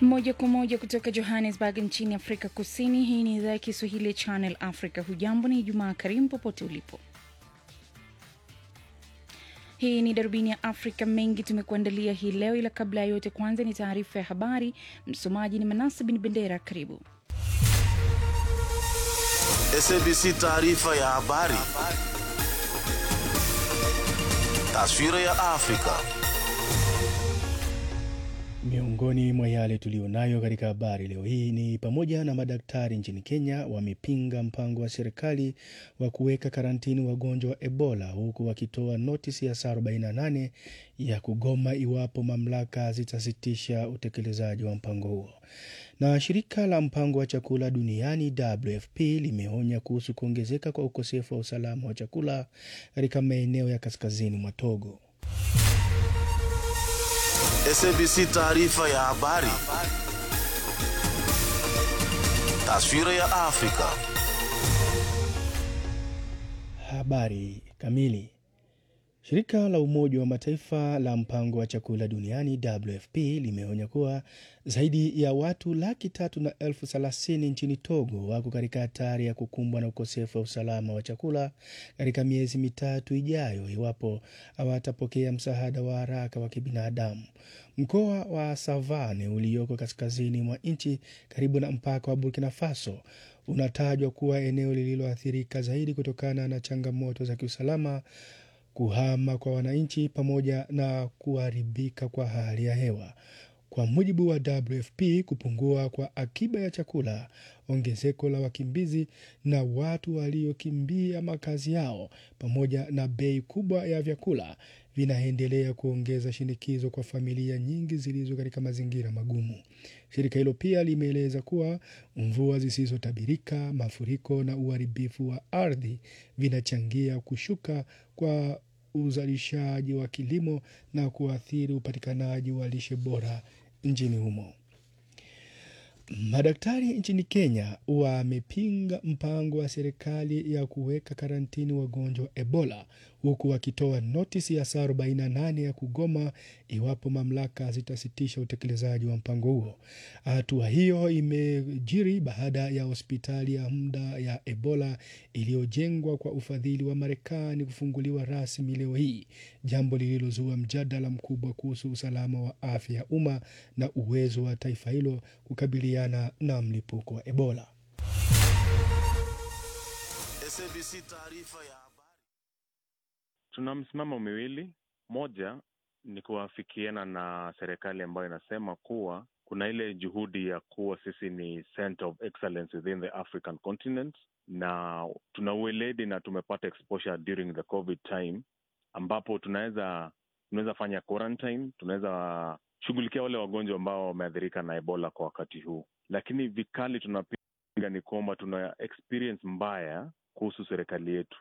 Moja kwa moja kutoka Johannesburg nchini Afrika Kusini. Hii ni idhaa ya Kiswahili ya Channel Africa. Hujambo, ni Ijumaa karimu popote ulipo. Hii ni darubini ya Afrika. Mengi tumekuandalia hii leo, ila kabla ya yote, kwanza ni taarifa ya habari. Msomaji ni Manasa Bin Bendera. Karibu. SABC taarifa ya habari. Taswira ya Afrika. Miongoni mwa yale tuliyonayo katika habari leo hii ni pamoja na madaktari nchini Kenya wamepinga mpango wa serikali wa kuweka karantini wagonjwa wa Ebola huku wakitoa notisi ya saa 48 ya kugoma iwapo mamlaka zitasitisha utekelezaji wa mpango huo. Na shirika la mpango wa chakula duniani WFP limeonya kuhusu kuongezeka kwa ukosefu wa usalama wa chakula katika maeneo ya kaskazini mwa Togo. SABC taarifa ya habari. Taswira ya Afrika. Habari kamili. Shirika la Umoja wa Mataifa la mpango wa chakula duniani WFP limeonya kuwa zaidi ya watu laki tatu na elfu thelathini nchini Togo wako katika hatari ya kukumbwa na ukosefu wa usalama wa chakula katika miezi mitatu ijayo iwapo hawatapokea msaada wa haraka wa kibinadamu. Mkoa wa Savane ulioko kaskazini mwa nchi karibu na mpaka wa Burkina Faso unatajwa kuwa eneo lililoathirika zaidi kutokana na changamoto za kiusalama kuhama kwa wananchi pamoja na kuharibika kwa hali ya hewa. Kwa mujibu wa WFP, kupungua kwa akiba ya chakula, ongezeko la wakimbizi na watu waliokimbia makazi yao, pamoja na bei kubwa ya vyakula vinaendelea kuongeza shinikizo kwa familia nyingi zilizo katika mazingira magumu. Shirika hilo pia limeeleza kuwa mvua zisizotabirika, mafuriko na uharibifu wa ardhi vinachangia kushuka kwa uzalishaji wa kilimo na kuathiri upatikanaji wa lishe bora nchini humo. Madaktari nchini Kenya wamepinga mpango wa serikali ya kuweka karantini wagonjwa wa Ebola huku wakitoa notisi ya saa 48 ya kugoma iwapo mamlaka zitasitisha utekelezaji wa mpango huo. Hatua hiyo imejiri baada ya hospitali ya muda ya Ebola iliyojengwa kwa ufadhili wa Marekani kufunguliwa rasmi leo hii, jambo lililozua mjadala mkubwa kuhusu usalama wa afya ya umma na uwezo wa taifa hilo kukabiliana na mlipuko wa Ebola. SABC taarifa ya habari. Tuna msimamo miwili. Moja ni kuafikiana na serikali ambayo inasema kuwa kuna ile juhudi ya kuwa sisi ni center of excellence within the African continent, na tuna ueledi na tumepata exposure during the covid time, ambapo tunaweza tunaweza fanya quarantine, tunaweza shughulikia wale wagonjwa ambao wameathirika na Ebola kwa wakati huu, lakini vikali tunapinga ni kwamba tuna experience mbaya kuhusu serikali yetu.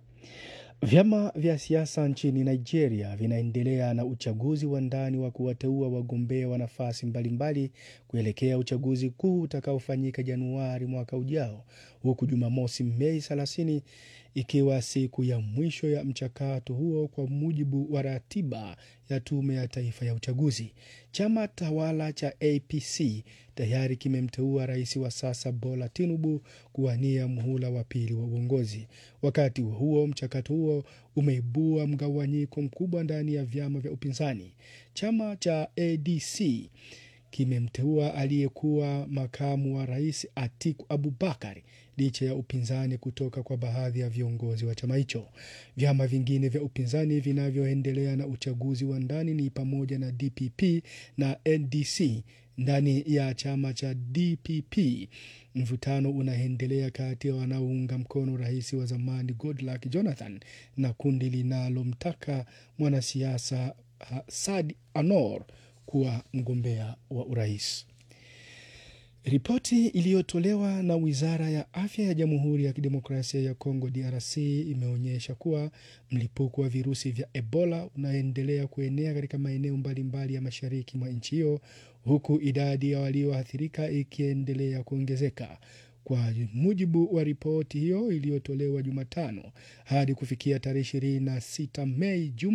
Vyama vya siasa nchini Nigeria vinaendelea na uchaguzi wa ndani wa kuwateua wagombea wa nafasi mbalimbali kuelekea uchaguzi kuu utakaofanyika Januari mwaka ujao, huku Jumamosi Mei 30 ikiwa siku ya mwisho ya mchakato huo kwa mujibu wa ratiba ya Tume ya Taifa ya Uchaguzi. Chama tawala cha APC tayari kimemteua rais wa sasa Bola Tinubu kuwania muhula wa pili wa uongozi. Wakati huo huo, mchakato huo umeibua mgawanyiko mkubwa ndani ya vyama vya upinzani. Chama cha ADC kimemteua aliyekuwa makamu wa rais Atiku Abubakar licha ya upinzani kutoka kwa baadhi ya viongozi wa chama hicho. Vyama vingine vya upinzani vinavyoendelea na uchaguzi wa ndani ni pamoja na DPP na NDC. Ndani ya chama cha DPP mvutano unaendelea kati ya wanaounga mkono rais wa zamani Goodluck Jonathan na kundi linalomtaka mwanasiasa Saad Anor kuwa mgombea wa urais. Ripoti iliyotolewa na wizara ya afya ya Jamhuri ya Kidemokrasia ya Kongo DRC imeonyesha kuwa mlipuko wa virusi vya Ebola unaendelea kuenea katika maeneo mbalimbali ya mashariki mwa nchi hiyo huku idadi ya walioathirika ikiendelea kuongezeka. Kwa mujibu wa ripoti hiyo iliyotolewa Jumatano, hadi kufikia tarehe 26 Mei juma